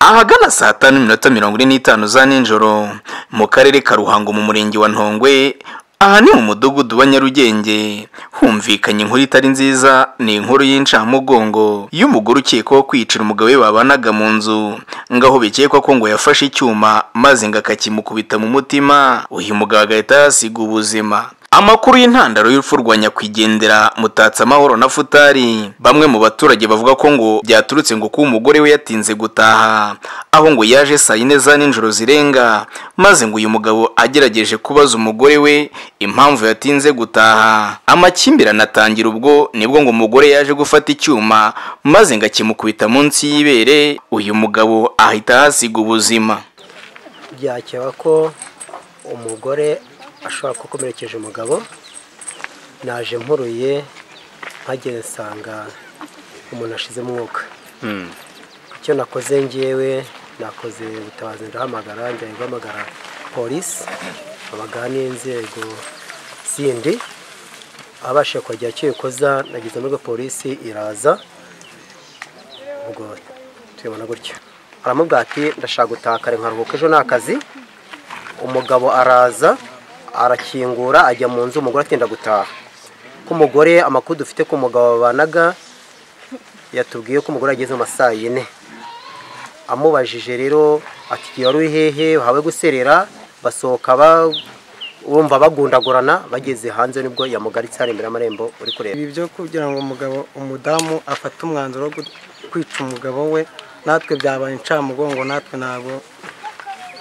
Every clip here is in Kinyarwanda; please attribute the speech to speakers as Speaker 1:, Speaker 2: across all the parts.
Speaker 1: ahagana saa tanu n'iminota mirongo ine n'itanu za nijoro mu karere ka ruhango mu murenge wa ntongwe aha ni mu mudugudu wa nyarugenge humvikanye inkuru itari nziza ni inkuru y'incamugongo y'umugore ukekwaho kwicira umugabo we babanaga mu nzu ngo aho bikekwa ko ngo yafashe icyuma maze ngo akakimukubita mu mutima uyu mugabo agahita yasiga ubuzima amakuru y'intandaro y'urupfu rwa nyakwigendera mutatse amahoro na futari bamwe mu baturage bavuga ko ngo byaturutse ngo kuba umugore we yatinze gutaha aho ngo yaje saa yine za nijoro zirenga maze ngo uyu mugabo agerageje kubaza umugore we impamvu yatinze gutaha amakimbirane atangira ubwo nibwo ngo umugore yaje gufata icyuma maze ngo akimukubita munsi y'ibere uyu mugabo ahita ahasiga ubuzima
Speaker 2: byakeba ko umugore ashobora gukomerekeje umugabo naje mpuruye mpageze nsanga umuntu ashize umwuka icyo nakoze ngewe nakoze ubutabazi ndahamagara njya guhamagara polisi habaga n'inzego zindi abashije kugira icyo ikoza nageze muri polisi iraza ubwo tubibona gutyo aramubwira ati ndashaka gutaha kare nkaruhuka ejo ni akazi umugabo araza arakingura ajya mu nzu umugore atinda gutaha ko umugore amakuru dufite ku mugabo babanaga yatubwiye ko umugore ageze mu masaa yine amubajije rero ati wari uri hehe wahawe guserera basohoka bumva bagundagurana bageze hanze nibwo yamugaritse hano imbere y'amarembo uri kureba
Speaker 3: ibi byo kugira ngo umugabo umudamu afate umwanzuro wo kwica umugabo we natwe byabaye incamugongo natwe ntabwo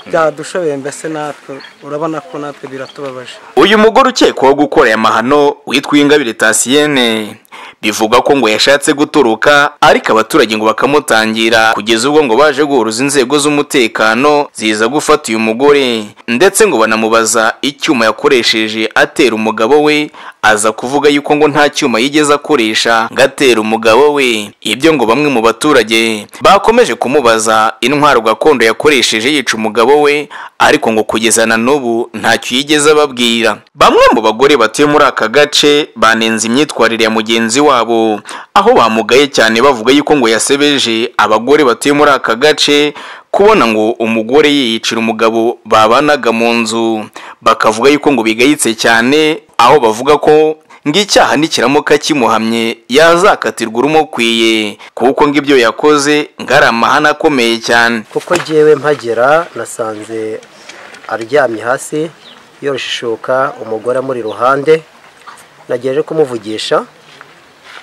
Speaker 3: byadushobeye mbese natwe urabona ko natwe biratubabaje
Speaker 1: uyu mugore ukekwaho gukora aya mahano witwa ingabire tasiyene bivuga ko ngo yashatse guturuka ariko abaturage ngo bakamutangira kugeza ubwo ngo baje guhuruza inzego z'umutekano ziza gufata uyu mugore ndetse ngo banamubaza icyuma yakoresheje atera umugabo we aza kuvuga yuko ngo nta cyuma yigeze akoresha ngo atere umugabo we ibyo ngo bamwe mu baturage bakomeje kumubaza intwaro gakondo yakoresheje yica umugabo we ariko ngo kugeza na n'ubu ntacyo yigeze ababwira bamwe mu bagore batuye muri aka gace banenze imyitwarire ya mugenzi wabo aho bamugaye cyane bavuga yuko ngo yasebeje abagore batuye muri aka gace kubona ngo umugore yiyicira umugabo babanaga mu nzu bakavuga yuko ngo bigayitse cyane aho bavuga ko ngo icyaha nikiramuka kimuhamye yazakatirwa urumukwiye kuko ngo ibyo yakoze ngo ari amahane akomeye cyane
Speaker 2: kuko ngewe mpagera nasanze aryamye hasi yoroshe ishuka umugore amuri iruhande nagejeje kumuvugisha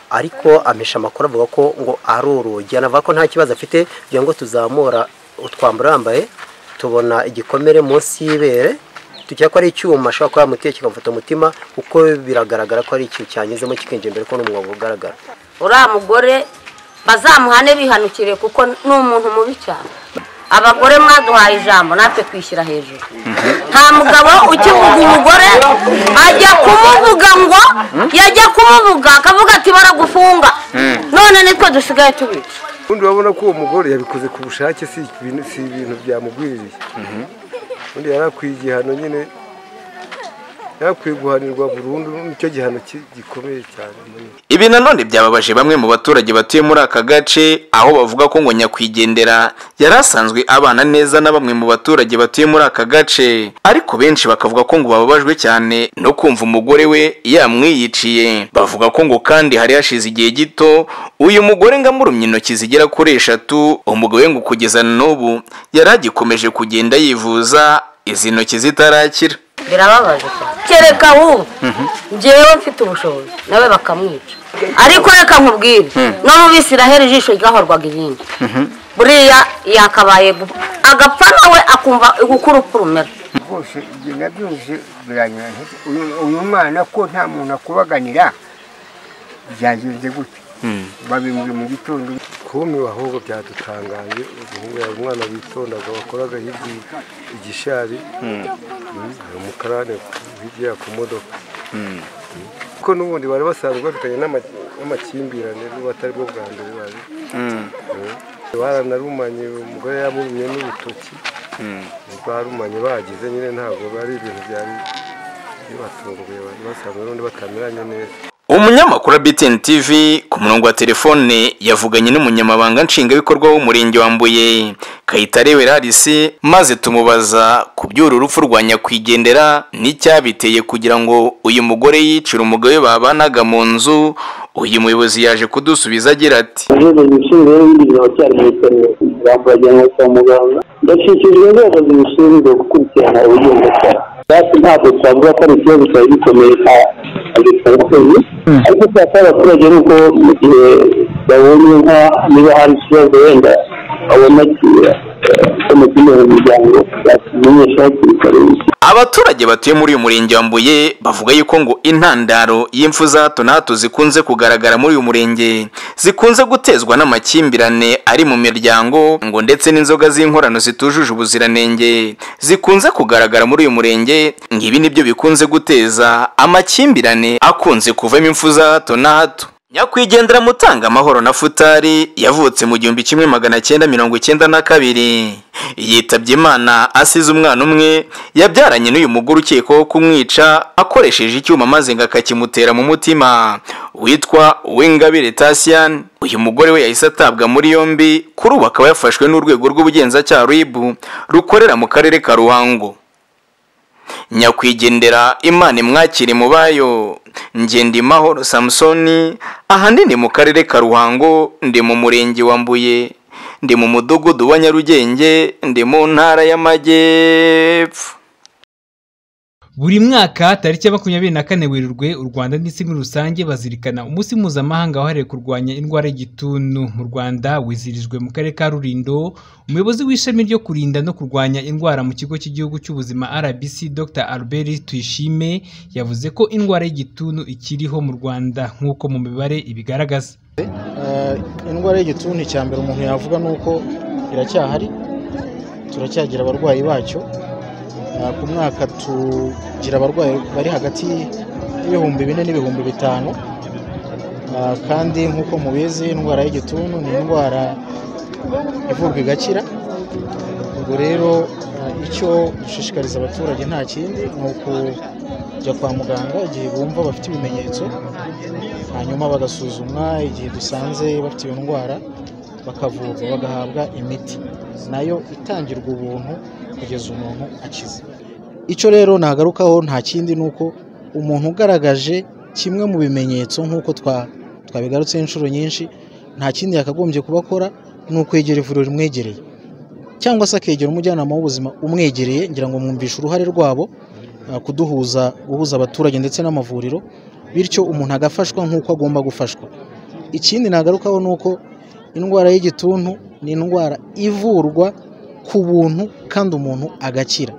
Speaker 2: ariko amesha amakuru avuga ko ngo ari urugi anavuga ko nta kibazo afite kugira ngo tuzamura utwambaro yambaye tubona igikomere munsi y'ibere tukeka ko ari icyuma ashobora kuba yamuteye kikamufata umutima kuko biragaragara ko ari ikintu cyanyuzemo kikinjira imbere ko n'umwobo ugaragara
Speaker 4: uriya mugore bazamuhane bihanukire kuko ni umuntu mubi cyane abagore mwaduhaye ijambo natwe twishyira hejuru nta mugabo ukivuga umugore ajya kumuvuga ngo yajya kumuvuga akavuga ati baragufunga none nitwe dusigaye tubica
Speaker 5: ubundi urabona ko uwo mugore yabikoze ku bushake si ibintu si ibintu byamugwiriye ubundi yari akwiye igihano nyine yari akwiye guhanirwa burundu nicyo gihano ki- gikomeye cyane
Speaker 1: ibi nanone byababaje bamwe mu baturage batuye muri aka gace aho bavuga ko ngo nyakwigendera yari asanzwe abana neza na bamwe mu baturage batuye muri aka gace ariko benshi bakavuga ko ngo bababajwe cyane no kumva umugore we yamwiyiciye bavuga ko ngo kandi hari hashize igihe gito uyu mugore ngo amurumye intoki zigera kuri eshatu umugabo we ngo kugeza na n'ubu yari agikomeje kugenda yivuza izi ntoki zitarakira
Speaker 4: birababaje cyane kereka ahubwo ngewe mfite ubushobozi nawe bakamwica ariko reka nkubwire no mu bisiraheli ijisho ryahorwaga irindi buriya yakabaye gu- agapfa nawe akumva uko urupfu rumera
Speaker 6: rwose ibyo nabyumvise biranyoroheye Uyu- uyu mwana ko nta muntu akubaganira byagenze gute babimuri mu gitondo
Speaker 5: kumiwe ahubwo byadutangaje umuhungu yari umwana witondaga wakoraga hirya igishari hari umukarane hirya ku modoka kuko n'ubundi bari basanzwe bafitanye n'ama- n'amakimbirane n'ubu atari bwo bwa mbere bari Mm. baranarumanye umugore yamurumye n'urutoki barumanye bagize nyine ntabwo bari ibintu byari bibatunguye bari basanzwe n'ubundi batamenyanye neza
Speaker 1: umunyamakuru wa BTN TV ku murongo wa telefone yavuganye n'umunyamabanga nshingwabikorwa w'umurenge wa Mbuye Kayitare Werarisi maze tumubaza ku by'uru rupfu rwa nyakwigendera n'icyabiteye kugira ngo uyu mugore yicire umugabo we babanaga mu nzu uyu muyobozi yaje kudusubiza agira ati
Speaker 7: uhereye ibishinzwe n'ibindi biracyari mu iperereza bambajyana kwa muganga ndashyikirijwe inzego zibishinzwe gukurikirana ubugenzacyaha natwe ntabwo twavuga ko ari ikibazo cyari gikomeye ka agitangakwezi ariko cyakora abaturage ni uko mu gihe babonye nka niba hari ikibazo wenda babona ko mu kindi muryango yakimenyesha hakiri kare
Speaker 1: abaturage batuye muri uyu murenge wa Mbuye bavuga yuko ngo intandaro y'imfu za hato na hato zikunze kugaragara muri uyu murenge zikunze gutezwa n'amakimbirane ari mu miryango ngo ndetse n'inzoga z'inkorano zitujuje ubuziranenge zikunze kugaragara muri uyu murenge ngo ibi nibyo bikunze guteza amakimbirane akunze kuvamo imfu za hato na hato nyakwigendera mutanga amahoro na futari yavutse mu gihumbi kimwe magana cyenda mirongo icyenda na kabiri yitabye imana asize umwana umwe yabyaranye n'uyu mugore ukekwaho kumwica akoresheje icyuma maze ngo akakimutera mu mutima witwa Uwingabire Tasian uyu mugore we yahise atabwa muri yombi kuri ubu akaba yafashwe n'urwego rw'ubugenzacyaha RIB rukorera mu karere ka Ruhango nyakwigendera imana imwakire mu bayo ngendimahoro samusoni ahanini mu karere ka ruhango ndi mu murenge wa mbuye ndi mu mudugudu wa nyarugenge ndi mu ntara y'amajyepfo
Speaker 8: buri mwaka tariki ya makumyabiri na kane werurwe u rwanda n'isi muri rusange bazirikana umunsi mpuzamahanga wahariwe kurwanya indwara y'igituntu mu rwanda wizirijwe mu karere ka rurindo umuyobozi w'ishami ryo kurinda no kurwanya indwara mu kigo cy'igihugu cy'ubuzima rbc dr albert tuyishime yavuze ko indwara y'igituntu ikiriho mu rwanda nk'uko mu mibare ibigaragaza
Speaker 9: indwara y'igituntu icya mbere umuntu yavuga ni uko iracyahari turacyagira abarwayi bacyo ku mwaka tugira abarwayi bari hagati y'ibihumbi bine n'ibihumbi bitanu Ah, kandi nk'uko mubizi indwara y'igituntu ni indwara ivurwa igakira ubwo rero ah, icyo dushishikariza abaturage nta kindi ni ukujya kwa muganga igihe bumva bafite ibimenyetso hanyuma bagasuzumwa igihe dusanze bafite iyo ndwara bakavurwa bagahabwa imiti nayo itangirwa ubuntu kugeza umuntu akize icyo rero nagarukaho nta kindi ni uko umuntu ugaragaje kimwe mu bimenyetso nk'uko twa- twabigarutseho inshuro nyinshi nta kindi yakagombye kuba akora ni ukwegera ivuriro rimwegereye cyangwa se akegera umujyanama w'ubuzima umwegereye ngira ngo mwumvishe uruhare rwabo ah, kuduhuza guhuza abaturage ndetse n'amavuriro bityo umuntu agafashwa nk'uko agomba gufashwa ikindi nagarukaho ni uko indwara y'igituntu ni indwara ivurwa ku buntu kandi umuntu agakira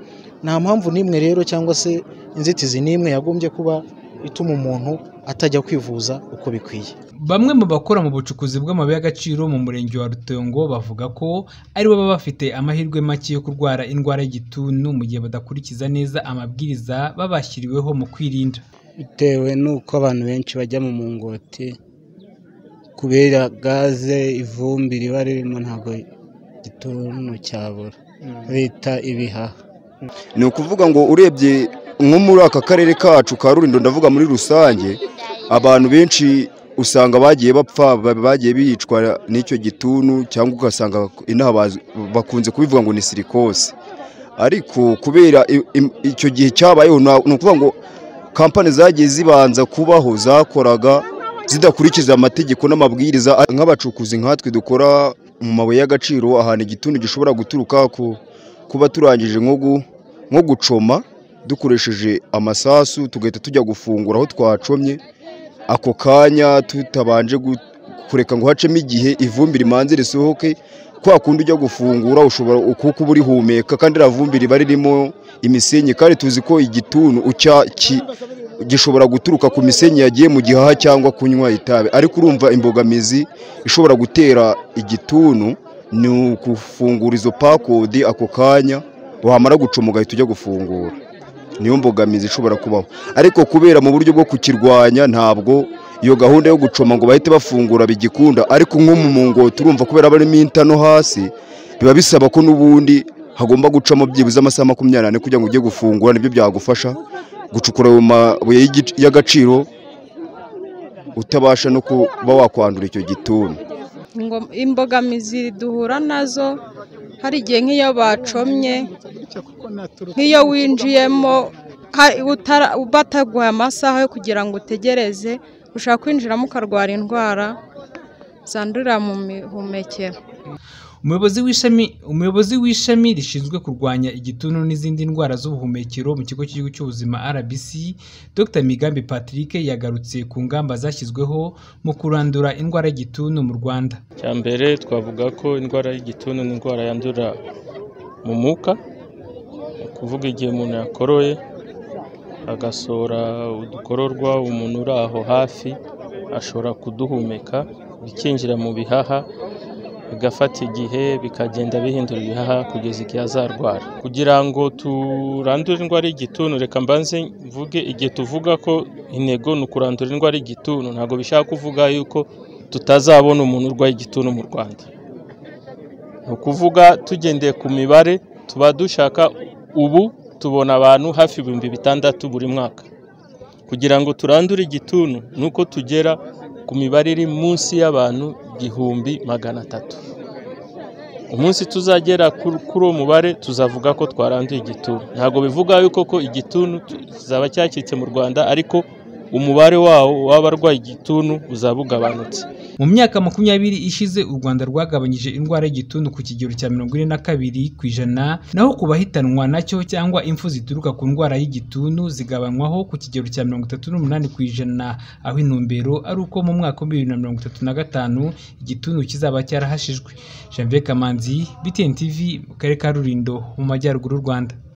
Speaker 9: nta mpamvu n'imwe rero cyangwa se inzitizi n'imwe yagombye kuba ituma umuntu atajya kwivuza uko bikwiye
Speaker 8: bamwe mu bakora mu bucukuzi bw'amabuye y'agaciro mu murenge wa rutongo bavuga ko ari bo baba bafite amahirwe make yo kurwara indwara y'igituntu mu gihe badakurikiza neza amabwiriza babashyiriweho mu kwirinda
Speaker 10: bitewe n'uko abantu benshi bajya mu mungoti kubera gaze ivumbi riba ririmo ntabwo igituntu cyabura leta ibihaha
Speaker 11: ni ukuvuga ngo urebye nko muri aka karere kacu ka rurindo ndavuga muri rusange abantu benshi usanga bagiye bapfa ba- bagiye bicwa n'icyo gituntu cyangwa ugasanga inaha baz- bakunze kubivuga ngo ni sirikose ariko kubera i- im- icyo gihe cyabayeho nta- ni ukuvuga ngo kampani zagiye zibanza kubaho zakoraga zidakurikiza amategeko n'amabwiriza nk'abacukuzi nkatwe dukora mu mabuye y'agaciro ahantu igituntu gishobora guturuka ku- kuba turangije nko gu- nko gucoma dukoresheje amasasu tugahita tujya gufungura aho twacomye ako kanya tutabanje gu- kureka ngo hacemo igihe ivumbi rimanze risohoke kwa kundi ujya gufungura ushobora ukuka uba urihumeka kandi iriya vumbi riba ririmo imisenyi kandi tuzi ko igituntu ucya ki- gishobora guturuka ku misenyi yagiye mu gihaha cyangwa kunywa itabi ariko urumva imbogamizi ishobora gutera igituntu ni ukufungura izo pakodi ako kanya wamara gucoma ugahita ujya gufungura niyo mbogamizi ishobora kubaho ariko kubera mu buryo bwo kukirwanya ntabwo iyo gahunda yo gucoma ngo bahite bafungura bigikunda ariko nko mu mungoti urumva kubera barimo intano hasi biba bisaba ko n'ubundi hagomba gucamo byibuze amasaha makumyabiri n'ane kugira ngo ujye gufungura nibyo byagufasha gucukura ayo mabuye y'igi- y'agaciro utabasha no kuba wakwandura icyo gituntu
Speaker 12: Ingom- imbogamizi duhura nazo hari igihe nk'iyo bacomye nk'iyo winjiyemo ha- utara- bataguha amasaha yo kugira ngo utegereze ushaka kwinjiramo ukarwara indwara zandurira mu mihumekero
Speaker 8: umuyobozi w'ishami umuyobozi w'ishami rishinzwe kurwanya igituntu n'izindi ndwara z'ubuhumekero mu kigo cy'igihugu cy'ubuzima RBC Dr Migambi Patrick yagarutse ku ngamba zashyizweho mu kurandura indwara y'igituntu mu Rwanda
Speaker 9: cya mbere twavuga ko indwara y'igituntu ni indwara yandurira mu mwuka ni ukuvuga igihe umuntu yakoroye agasohora udukororwa umuntu uri aho hafi ashobora kuduhumeka bikinjira mu bihaha bigafata igihe bikagenda bihindura ibihaha kugeza igihe azarwara kugira ngo turandure indwara y'igituntu reka mbanze mvuge igihe tuvuga ko intego ni ukurandura indwara y'igituntu ntabwo bishaka kuvuga yuko tutazabona umuntu urwaye igituntu mu rwanda ni ukuvuga tugendeye ku mibare tuba dushaka ubu tubona abantu hafi ibihumbi bitandatu buri mwaka kugira ngo turandure igituntu ni uko tugera ku mibare iri munsi y'abantu igihumbi magana atatu umunsi tuzagera kur- kuri uwo mubare tuzavuga ko twaranduye igituntu ntabwo bivuga yuko ko igituntu tu- kizaba cyacitse mu rwanda ariko umubare wawo w'abarwaye igituntu uzaba ugabanutse
Speaker 8: mu myaka makumyabiri ishize u Rwanda rwagabanyije indwara y'igituntu ku kigero cya mirongo ine na kabiri ku ijana naho ku bahitanwa nacyo cyangwa impfu zituruka ku ndwara y'igituntu zigabanywaho ku kigero cya mirongo itatu n'umunani ku ijana aho intumbero ari uko mu mwaka wa bibiri na mirongo itatu na gatanu igituntu kizaba cyarahashijwe Janvier Kamanzi BTN TV mu karere ka Rulindo mu majyaruguru y'u Rwanda